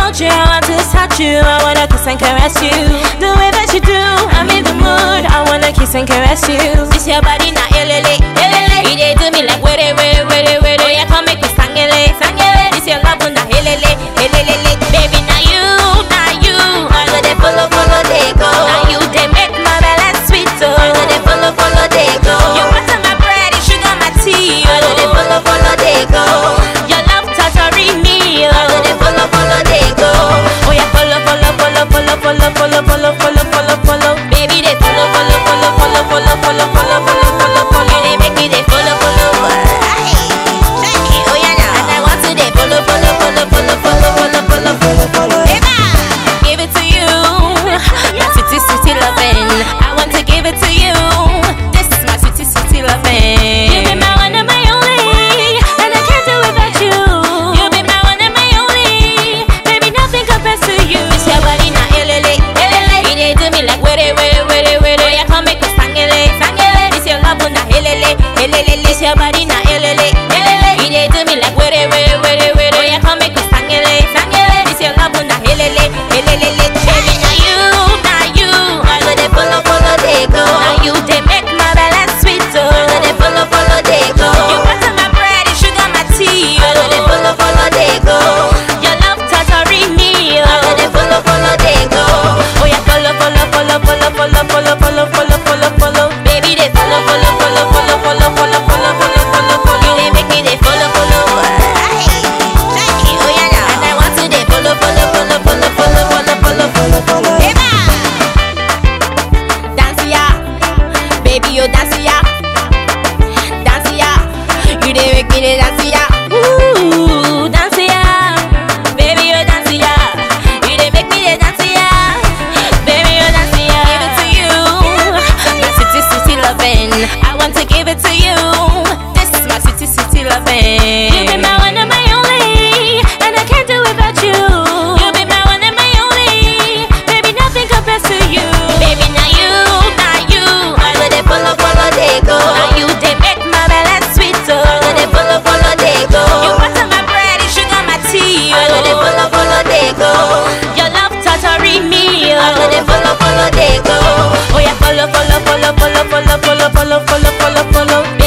hold you, I want to touch you, I wanna kiss and caress you. The way that you do, I'm in the mood. I wanna kiss and caress you. This your body now, elele, elele. You dey do me like were, were, were, were. Oh yeah, come make me sangele, sangele. This your love now, elele, elele. Baby, now you, now you. I go dey follow, follow, they go. Now you dey make my belly sweet, oh. I go dey follow, follow, they go. You butter my bread, you sugar my tea, oh. I go dey follow, follow, they go. Your love torturing me, oh. I go dey follow, follow, they go. Oh yeah, follow, follow, follow, follow, follow, follow, follow, follow, follow, follow. Baby, they follow, follow, follow, follow, follow, follow, follow, follow, follow, follow. You dey make me dey follow, follow. Aye. Oh yeah, now. And I want to dey follow, follow, follow, follow, follow, follow, follow, follow, follow. Eba! Give it to you. My sweetie, sweetie loving. I want to give it to you. This is my sweetie, sweetie loving. You be my one and my only, and I can't do without you. You be my one and my only, baby. Nothing compares to you. It's your body now, elele, elele. You dey do me like were, were, were, were. Oh yeah, come make me sangele, sangele. It's your love now, elele, elele. It's your body now, elele, elele. You dey do me like were, were, were, were. Oh yeah, come make me sangele, sangele. It's your love now, elele, elele. Baby, now you, now you. I go dey follow, follow, they go. Now you dey make my belly sweet, oh. I go dey follow, follow, they go. You butter my bread, you sugar my tea, oh. I go dey follow, follow, they go. Your love torturing me, oh. I go dey follow, follow, they go. Oh yeah, follow, follow, follow, follow, follow, follow, follow, follow, follow, follow. Baby, they follow, follow, follow, follow, follow, follow, follow, follow, follow, follow. You dey make me dey follow, follow. Aye. Oh yeah, now. And I want to dey follow, follow, follow, follow, follow, follow, follow, follow, follow. Eba! Dance ya, baby, you dance ya, dance ya. You dey make me dey dance ya. Ooh, dance ya, baby, you dance ya. You dey make me dey dance ya, baby, you dance ya. Give it to you, my sweetie, sweetie loving. I want to give it to you. This is my sweetie, sweetie loving. You be my one and my only, and I can't do without you. You be my one and my only, baby, nothing compares to you. Baby, now you, now you, I go dey follow, follow, they go. Now you dey make my belly sweet, oh. I go dey follow, follow, they go. You butter my bread, you sugar my tea, oh. I go dey follow, follow, they go. Your love torturing me, oh. I go dey follow, follow, they go. Oh yeah, follow, follow, follow, follow, follow, follow, follow, follow, follow, follow.